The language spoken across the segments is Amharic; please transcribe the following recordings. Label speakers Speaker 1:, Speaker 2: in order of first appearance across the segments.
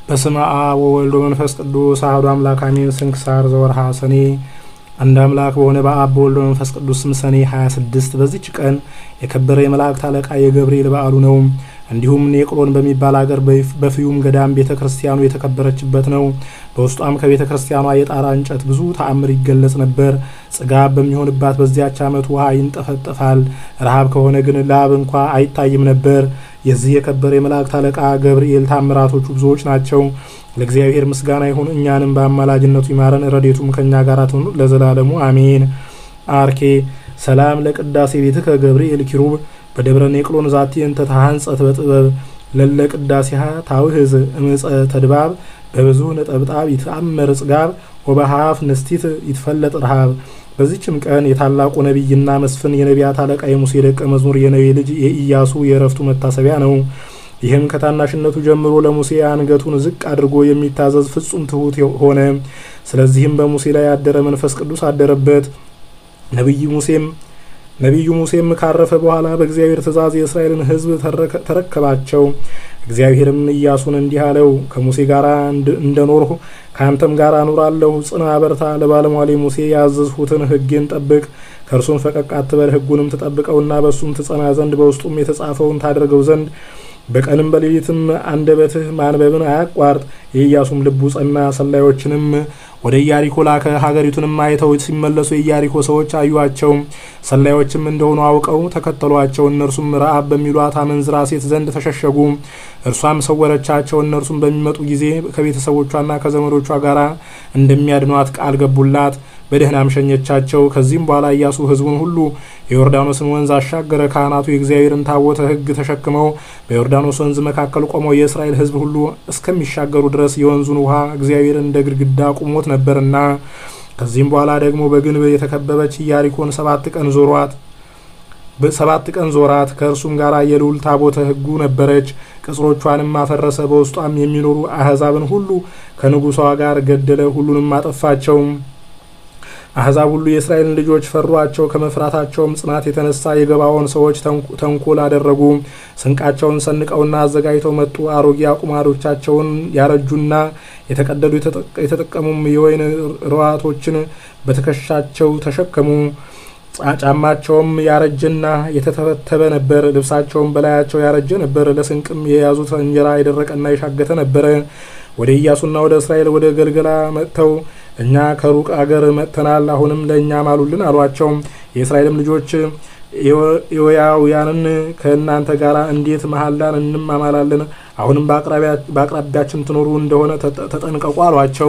Speaker 1: በስመ አብ ወወልድ ወመንፈስ ቅዱስ አሐዱ አምላክ አሜን። ስንክሳር ዘወርሃ ሰኔ። አንድ አምላክ በሆነ በአብ በወልድ በመንፈስ ቅዱስ ስም ሰኔ 26 በዚች ቀን የከበረ የመላእክት አለቃ የገብርኤል በዓሉ ነው። እንዲሁም ኔቅሎን በሚባል አገር በፍዩም ገዳም ቤተ ክርስቲያኑ የተከበረችበት ነው። በውስጧም ከቤተ ክርስቲያኗ የጣራ እንጨት ብዙ ተአምር ይገለጽ ነበር። ጽጋብ በሚሆንባት በዚያች ዓመት ውሃ ይንጠፈጠፋል። ረሃብ ከሆነ ግን ላብ እንኳ አይታይም ነበር። የዚህ የከበረ የመላእክት አለቃ ገብርኤል ታምራቶቹ ብዙዎች ናቸው። ለእግዚአብሔር ምስጋና ይሁን፣ እኛንም በአማላጅነቱ ይማረን፣ ረዴቱም ከእኛ ጋር ትኑር ለዘላለሙ አሜን። አርኬ ሰላም ለቅዳሴ ቤትከ ገብርኤል ኪሩብ በደብረ ኔቅሎን ዛቲ እንተ ተሃንጸት በጥበብ ለለ ቅዳሴሃ ታውህዝ እምፀ ተድባብ በብዙ ነጠብጣብ ይትአመር ጽጋብ ወበሃፍ ንስቲት ይትፈለጥ ረሃብ። በዚችም ቀን የታላቁ ነቢይና መስፍን የነቢያት አለቃ የሙሴ ደቀ መዝሙር የነዌ ልጅ የኢያሱ የእረፍቱ መታሰቢያ ነው። ይህም ከታናሽነቱ ጀምሮ ለሙሴ አንገቱን ዝቅ አድርጎ የሚታዘዝ ፍጹም ትሑት ሆነ። ስለዚህም በሙሴ ላይ ያደረ መንፈስ ቅዱስ አደረበት። ነቢይ ሙሴም ነቢዩ ሙሴም ካረፈ በኋላ በእግዚአብሔር ትእዛዝ የእስራኤልን ሕዝብ ተረከባቸው። እግዚአብሔርም ኢያሱን እንዲህ አለው፣ ከሙሴ ጋር እንደኖርሁ ከአንተም ጋር እኖራለሁ። ጽና፣ በርታ። ለባለሟሌ ሙሴ ያዘዝሁትን ሕጌን ጠብቅ። ከእርሱም ፈቀቅ አትበል። ሕጉንም ትጠብቀውና በእሱም ትጸና ዘንድ በውስጡም የተጻፈውን ታደርገው ዘንድ በቀንም በሌሊትም አንደበትህ ማንበብን አያቋርጥ። የኢያሱም ልቡ ጸና። ሰላዮችንም ወደ ኢያሪኮ ላከ። ሀገሪቱንም አይተው ሲመለሱ የኢያሪኮ ሰዎች አዩአቸው። ሰላዮችም እንደሆኑ አውቀው ተከተሏቸው። እነርሱም ረአብ በሚሏት አመንዝራ ሴት ዘንድ ተሸሸጉ። እርሷም ሰወረቻቸው። እነርሱም በሚመጡ ጊዜ ከቤተሰቦቿና ከዘመዶቿ ጋር እንደሚያድኗት ቃል ገቡላት። በደህናም ሸኘቻቸው። ከዚህም በኋላ ኢያሱ ሕዝቡን ሁሉ የዮርዳኖስን ወንዝ አሻገረ። ካህናቱ የእግዚአብሔርን ታቦተ ሕግ ተሸክመው በዮርዳኖስ ወንዝ መካከል ቆመው የእስራኤል ሕዝብ ሁሉ እስከሚሻገሩ ድረስ የወንዙን ውሃ እግዚአብሔር እንደ ግድግዳ ቁሞት ነበርና። ከዚህም በኋላ ደግሞ በግንብ የተከበበች ኢያሪኮን ሰባት ቀን ዞሯት ሰባት ቀን ዞራት። ከእርሱም ጋር የልዑል ታቦተ ሕጉ ነበረች። ቅጽሮቿንም አፈረሰ። በውስጧም የሚኖሩ አሕዛብን ሁሉ ከንጉሷ ጋር ገደለ። ሁሉንም አጠፋቸው። አሕዛብ ሁሉ የእስራኤልን ልጆች ፈሯቸው። ከመፍራታቸውም ጽናት የተነሳ የገባዖን ሰዎች ተንኮል አደረጉ። ስንቃቸውን ሰንቀውና አዘጋጅተው መጡ። አሮጌ አቁማዶቻቸውን ያረጁና የተቀደዱ የተጠቀሙም የወይን ርዋቶችን በትከሻቸው ተሸከሙ። ጫማቸውም ያረጀና የተተበተበ ነበር። ልብሳቸውም በላያቸው ያረጀ ነበር። ለስንቅም የያዙት እንጀራ የደረቀና የሻገተ ነበረ። ወደ ኢያሱና ወደ እስራኤል ወደ ገልገላ መጥተው እኛ ከሩቅ አገር መጥተናል፣ አሁንም ለእኛ ማሉልን አሏቸው። የእስራኤልም ልጆች ኤዎያውያንን ከእናንተ ጋር እንዴት መሐላን እንማማላለን? አሁንም በአቅራቢያችን ትኖሩ እንደሆነ ተጠንቀቁ አሏቸው።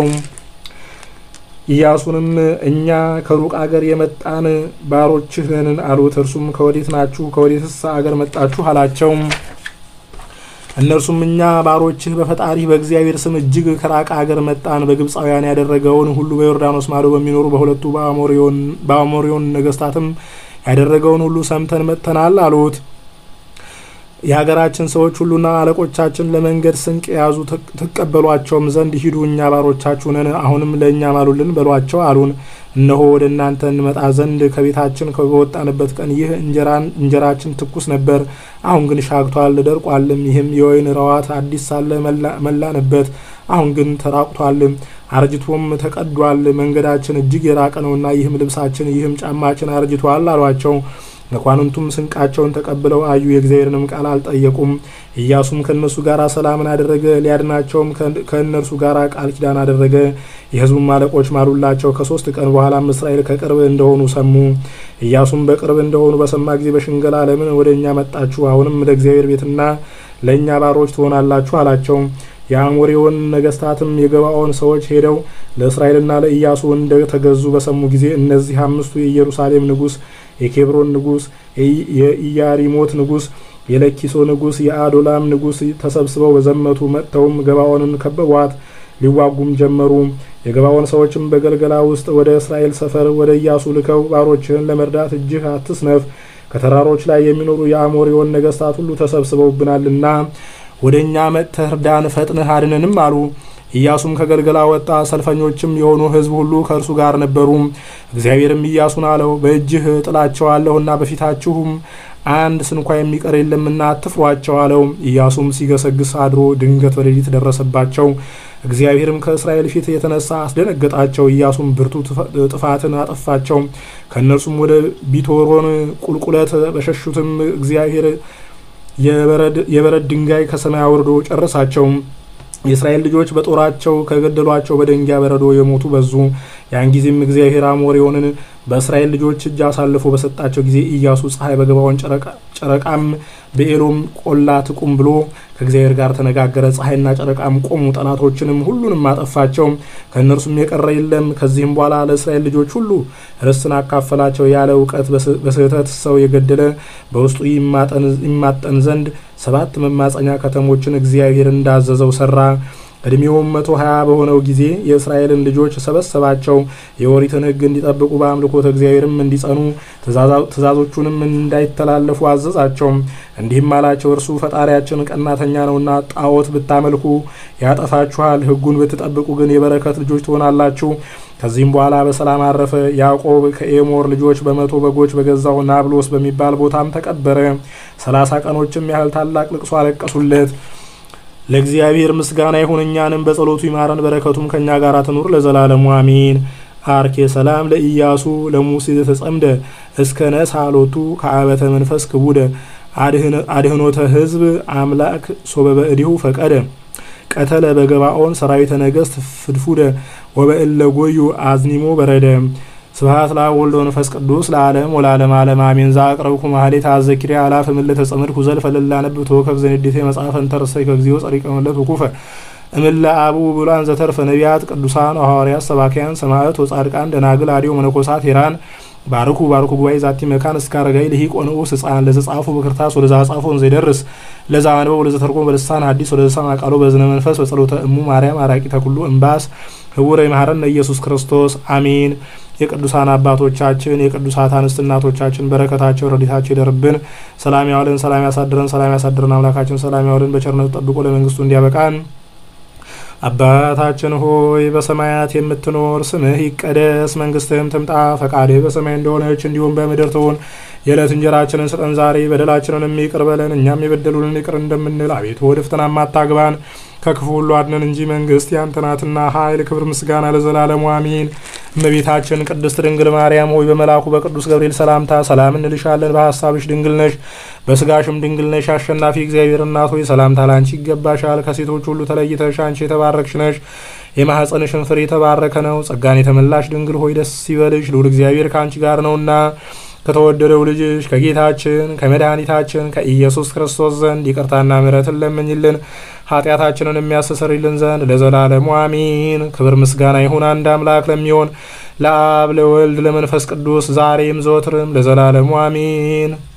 Speaker 1: ኢያሱንም እኛ ከሩቅ አገር የመጣን ባሮችህ ነን አሉት። እርሱም ከወዴት ናችሁ? ከወዴትስ አገር መጣችሁ? አላቸው። እነርሱም እኛ ባሮችህ በፈጣሪህ በእግዚአብሔር ስም እጅግ ከራቀ አገር መጣን። በግብፃውያን ያደረገውን ሁሉ በዮርዳኖስ ማዶ በሚኖሩ በሁለቱ በአሞሪዮን ነገስታትም ያደረገውን ሁሉ ሰምተን መጥተናል አሉት። የሀገራችን ሰዎች ሁሉና አለቆቻችን ለመንገድ ስንቅ የያዙ ትቀበሏቸውም ዘንድ ሂዱ፣ እኛ ባሮቻችሁ ነን። አሁንም ለእኛ ማሉልን በሏቸው አሉን። እነሆ ወደ እናንተ እንመጣ ዘንድ ከቤታችን በወጣንበት ቀን ይህ እንጀራችን ትኩስ ነበር። አሁን ግን ሻግቷል ደርቋልም። ይህም የወይን ረዋት አዲስ ሳለ መላንበት፣ አሁን ግን ተራቁቷል፣ አርጅቶም ተቀዷል። መንገዳችን እጅግ የራቀ ነውና ይህም ልብሳችን ይህም ጫማችን አርጅቷል አሏቸው። መኳንንቱም ስንቃቸውን ተቀብለው አዩ፣ የእግዚአብሔርንም ቃል አልጠየቁም። ኢያሱም ከእነርሱ ጋር ሰላምን አደረገ፣ ሊያድናቸውም ከእነርሱ ጋር ቃል ኪዳን አደረገ። የሕዝቡም አለቆች ማሉላቸው። ከሶስት ቀን በኋላም እስራኤል ከቅርብ እንደሆኑ ሰሙ። ኢያሱም በቅርብ እንደሆኑ በሰማ ጊዜ በሽንገላ ለምን ወደ እኛ መጣችሁ? አሁንም ለእግዚአብሔር ቤትና ለእኛ ባሮች ትሆናላችሁ አላቸው። የአሞሬውን ነገስታትም የገባዖን ሰዎች ሄደው ለእስራኤልና ለኢያሱ እንደተገዙ በሰሙ ጊዜ እነዚህ አምስቱ የኢየሩሳሌም ንጉስ የኬብሮን ንጉስ፣ የኢያሪሞት ንጉስ፣ የለኪሶ ንጉስ፣ የአዶላም ንጉስ ተሰብስበው በዘመቱ መጥተውም ገባዖንን ከበቧት፣ ሊዋጉም ጀመሩ። የገባዖን ሰዎችም በገልገላ ውስጥ ወደ እስራኤል ሰፈር ወደ ኢያሱ ልከው ባሮችህን ለመርዳት እጅህ አትስነፍ፣ ከተራሮች ላይ የሚኖሩ የአሞሪዮን ነገስታት ሁሉ ተሰብስበውብናልና ወደ እኛ መጥተህ እርዳን፣ ፈጥነህ አድነንም አሉ። ኢያሱም ከገልገላ ወጣ። ሰልፈኞችም የሆኑ ሕዝብ ሁሉ ከእርሱ ጋር ነበሩ። እግዚአብሔርም ኢያሱን አለው፣ በእጅህ ጥላቸዋለሁና በፊታችሁም አንድ ስንኳ የሚቀር የለምና አትፍሯቸው አለው። ኢያሱም ሲገሰግስ አድሮ ድንገት በሌሊት ደረሰባቸው። እግዚአብሔርም ከእስራኤል ፊት የተነሳ አስደነገጣቸው። ኢያሱም ብርቱ ጥፋትን አጠፋቸው። ከእነርሱም ወደ ቢቶሮን ቁልቁለት በሸሹትም እግዚአብሔር የበረድ ድንጋይ ከሰማይ አውርዶ ጨረሳቸው። የእስራኤል ልጆች በጦራቸው ከገደሏቸው በድንጋይ በረዶ የሞቱ በዙ። ያን ጊዜም እግዚአብሔር አሞሬዎንን በእስራኤል ልጆች እጅ አሳልፎ በሰጣቸው ጊዜ ኢያሱ ፀሐይ በገባውን ጨረቃም በኤሎም ቆላ ትቁም ብሎ ከእግዚአብሔር ጋር ተነጋገረ። ፀሐይና ጨረቃም ቆሙ፣ ጠላቶችንም ሁሉንም አጠፋቸው፣ ከእነርሱም የቀረ የለም። ከዚህም በኋላ ለእስራኤል ልጆች ሁሉ ርስትን አካፈላቸው። ያለ እውቀት በስህተት ሰው የገደለ በውስጡ ይማጠን ዘንድ ሰባት መማፀኛ ከተሞችን እግዚአብሔር እንዳዘዘው ሰራ። እድሜውም መቶ ሀያ በሆነው ጊዜ የእስራኤልን ልጆች ሰበሰባቸው። የኦሪትን ሕግ እንዲጠብቁ በአምልኮተ እግዚአብሔርም እንዲጸኑ ትእዛዞቹንም እንዳይተላለፉ አዘዛቸው። እንዲህም አላቸው፣ እርሱ ፈጣሪያችን ቀናተኛ ነውና ጣዖት ብታመልኩ ያጠፋችኋል፣ ሕጉን ብትጠብቁ ግን የበረከት ልጆች ትሆናላችሁ። ከዚህም በኋላ በሰላም አረፈ። ያዕቆብ ከኤሞር ልጆች በመቶ በጎች በገዛው ናብሎስ በሚባል ቦታም ተቀበረ። ሰላሳ ቀኖችም ያህል ታላቅ ልቅሶ አለቀሱለት። ለእግዚአብሔር ምስጋና ይሁን፣ እኛንም በጸሎቱ ይማረን፣ በረከቱም ከእኛ ጋር ትኑር ለዘላለሙ አሜን። አርኬ ሰላም ለኢያሱ ለሙሴ ተጸምደ እስከ ነሳሎቱ ከአበተ መንፈስ ክቡደ አድህኖተ ህዝብ አምላክ ሶበበ እዲሁ ፈቀደ ቀተለ በገባኦን ሰራዊተ ነገስት ፍድፉደ ወበእለ ጎዩ አዝኒሞ በረደ ስብሐት ለአብ ወወልድ ወመንፈስ ቅዱስ ለዓለም ወለዓለመ ዓለም አሜን። ዘአቅረብኩ ማህሌተ አዘኪርያ አላፈ ምልዕተ ጸምድኩ ዘልፈ ለላነብብ ተወከፍ ዘንዴቴ መጽሐፈ እንተረሰይ ከግዚኦ ጸሪቀ መለት ውኩፈ እምለ አቡ ብሉዓን ዘተርፈ ነቢያት ቅዱሳን ሐዋርያት ሰባክያን ሰማዕት ወጻድቃን ደናግል አዲዮ መነኮሳት ሄራን ባርኩ ባርኩ ጉባኤ ዛቲ መካን እስከ አረጋዊ ልሂቅ ወንዑስ ሕፃን ለዘጻፉ በክርታስ ወለዛ ጻፎን ዘይደርስ ለዛ አንበው ወለዘ ተርጎም በልሳን ሐዲስ ወለዘ ሰምዐ ቃሎ በዝነ መንፈስ በጸሎተ እሙ ማርያም አራቂ ተኩሉ እምባስ ህቡረ ይምሐረነ ኢየሱስ ክርስቶስ አሜን። የቅዱሳን አባቶቻችን የቅዱሳት አንስት እናቶቻችን በረከታቸው ረድኤታቸው ይደርብን። ሰላም ያዋለን፣ ሰላም ያሳድረን፣ ሰላም ያሳድረን። አምላካችን ሰላም ያዋለን፣ በቸርነቱ ጠብቆ ለመንግስቱ እንዲያበቃን አባታችን ሆይ በሰማያት የምትኖር ስምህ ይቀደስ፣ መንግስትህም ትምጣ፣ ፈቃድህ በሰማይ እንደሆነች እንዲሁም በምድር ትሁን። የዕለት እንጀራችንን ስጠን ዛሬ፣ በደላችንን ይቅር በለን እኛም የበደሉንን ይቅር እንደምንል፣ አቤቱ ወደ ፈተናም አታግባን ከክፉ ሁሉ አድነን እንጂ መንግስት ያንተ ናትና ኃይል፣ ክብር፣ ምስጋና ለዘላለሙ አሜን። እመቤታችን ቅድስት ድንግል ማርያም ሆይ በመልአኩ በቅዱስ ገብርኤል ሰላምታ ሰላም እንልሻለን። በሀሳብሽ ድንግል ነሽ፣ በስጋሽም ድንግል ነሽ። አሸናፊ እግዚአብሔር እናት ሆይ ሰላምታ ላንቺ ይገባሻል። ከሴቶች ሁሉ ተለይተሽ አንቺ የተባረክሽ ነሽ። የማኅፀንሽን ፍሬ የተባረከ ነው። ጸጋን የተመላሽ ድንግል ሆይ ደስ ይበልሽ፣ ልዑል እግዚአብሔር ከአንቺ ጋር ነውና ከተወደደው ልጅሽ ከጌታችን ከመድኃኒታችን ከኢየሱስ ክርስቶስ ዘንድ ይቅርታና ምሕረትን ለምኝልን ኃጢአታችንን የሚያስተሰርይልን ዘንድ ለዘላለሙ አሚን። ክብር ምስጋና ይሁን አንድ አምላክ ለሚሆን ለአብ ለወልድ ለመንፈስ ቅዱስ ዛሬም ዘወትርም ለዘላለሙ አሚን።